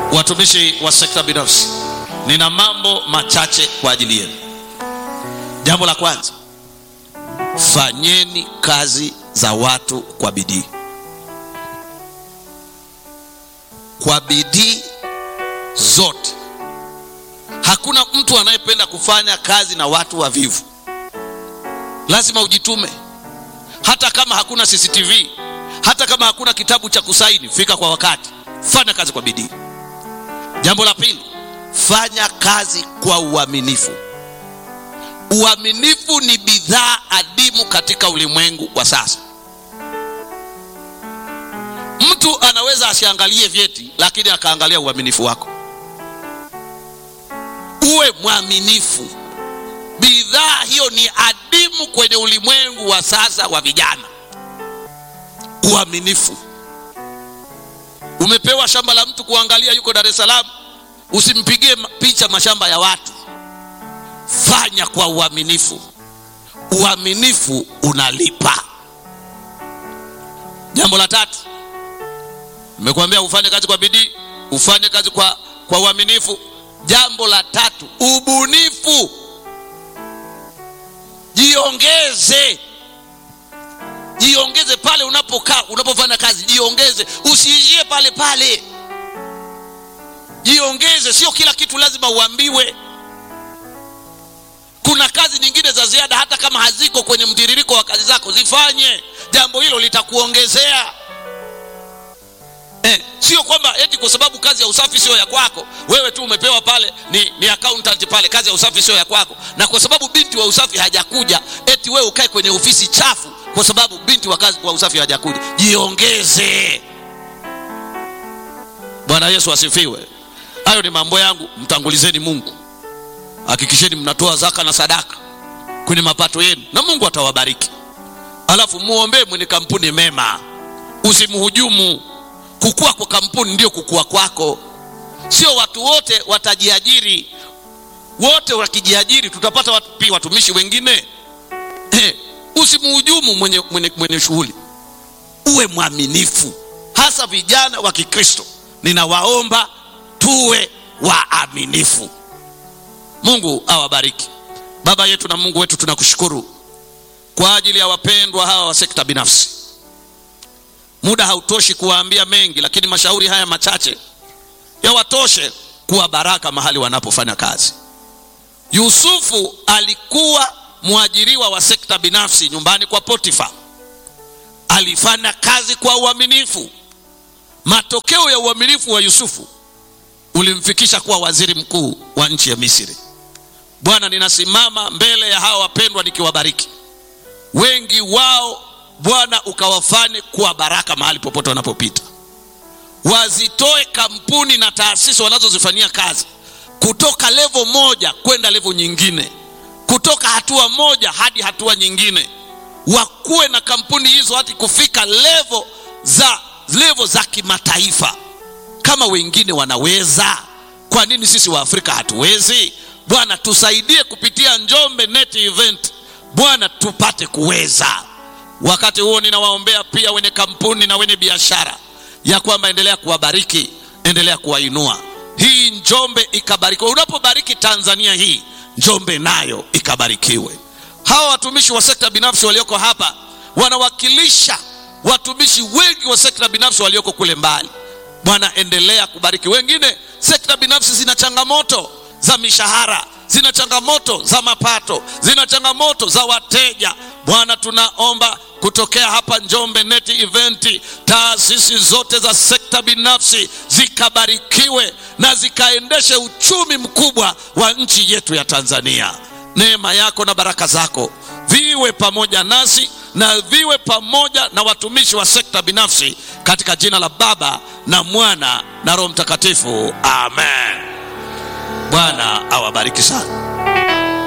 watumishi wa sekta binafsi nina mambo machache kwa ajili yenu jambo la kwanza fanyeni kazi za watu kwa bidii kwa bidii zote hakuna mtu anayependa kufanya kazi na watu wavivu lazima ujitume hata kama hakuna cctv hata kama hakuna kitabu cha kusaini fika kwa wakati fanya kazi kwa bidii jambo la pili fanya kazi kwa uaminifu uaminifu ni bidhaa adimu katika ulimwengu wa sasa mtu anaweza asiangalie vyeti lakini akaangalia uaminifu wako uwe mwaminifu bidhaa hiyo ni adimu kwenye ulimwengu wa sasa wa vijana uaminifu umepewa shamba la mtu kuangalia yuko dar es salaam usimpigie picha mashamba ya watu fanya kwa uaminifu uaminifu unalipa jambo la tatu nimekuambia ufanye kazi kwa bidii ufanye kazi kwa, kwa uaminifu jambo la tatu ubunifu jiongeze jiongeze pale unapokaa unapofanya kazi jiongeze usiishie pale pale jiongeze sio kila kitu lazima uambiwe kuna kazi nyingine za ziada hata kama haziko kwenye mtiririko wa kazi zako zifanye jambo hilo litakuongezea eh, sio kwamba eti kwa sababu kazi ya usafi sio ya kwako wewe tu umepewa pale ni, ni accountant pale kazi ya usafi sio ya kwako na kwa sababu binti wa usafi hajakuja eti wewe ukae kwenye ofisi chafu kwa sababu binti wa kazi wa usafi hajakuja jiongeze bwana yesu asifiwe hayo ni mambo yangu mtangulizeni mungu hakikisheni mnatoa zaka na sadaka kwenye mapato yenu na mungu atawabariki alafu muombee mwenye kampuni mema usimhujumu kukua kwa kampuni ndio kukua kwako sio watu wote watajiajiri wote wakijiajiri tutapata watu, pia watumishi wengine eh, usimhujumu mwenye, mwenye, mwenye shughuli uwe mwaminifu hasa vijana wa kikristo ninawaomba tuwe waaminifu mungu awabariki baba yetu na mungu wetu tunakushukuru kwa ajili ya wapendwa hawa wa sekta binafsi muda hautoshi kuwaambia mengi lakini mashauri haya machache yawatoshe kuwa baraka mahali wanapofanya kazi yusufu alikuwa mwajiriwa wa sekta binafsi nyumbani kwa potifa alifanya kazi kwa uaminifu matokeo ya uaminifu wa yusufu ulimfikisha kuwa waziri mkuu wa nchi ya misri bwana ninasimama mbele ya hawa wapendwa nikiwabariki wengi wao bwana ukawafanye kuwa baraka mahali popote wanapopita wazitoe kampuni na taasisi wanazozifanyia kazi kutoka levo moja kwenda levo nyingine kutoka hatua moja hadi hatua nyingine wakuwe na kampuni hizo hadi kufika levo za levo za kimataifa kama wengine wanaweza kwa nini sisi wa afrika hatuwezi bwana tusaidie kupitia njombe net event bwana tupate kuweza wakati huo ninawaombea pia wenye kampuni na wenye biashara ya kwamba endelea kuwabariki endelea kuwainua hii njombe ikabarikiwe unapobariki tanzania hii njombe nayo ikabarikiwe hawa watumishi wa sekta binafsi walioko hapa wanawakilisha watumishi wengi wa sekta binafsi walioko kule mbali bwana endelea kubariki wengine sekta binafsi zina changamoto za mishahara zina changamoto za mapato zina changamoto za wateja bwana tunaomba kutokea hapa njombe net event taasisi zote za sekta binafsi zikabarikiwe na zikaendeshe uchumi mkubwa wa nchi yetu ya tanzania neema yako na baraka zako viwe pamoja nasi na viwe pamoja na watumishi wa sekta binafsi katika jina la baba na mwana na roho mtakatifu amen bwana awabariki sana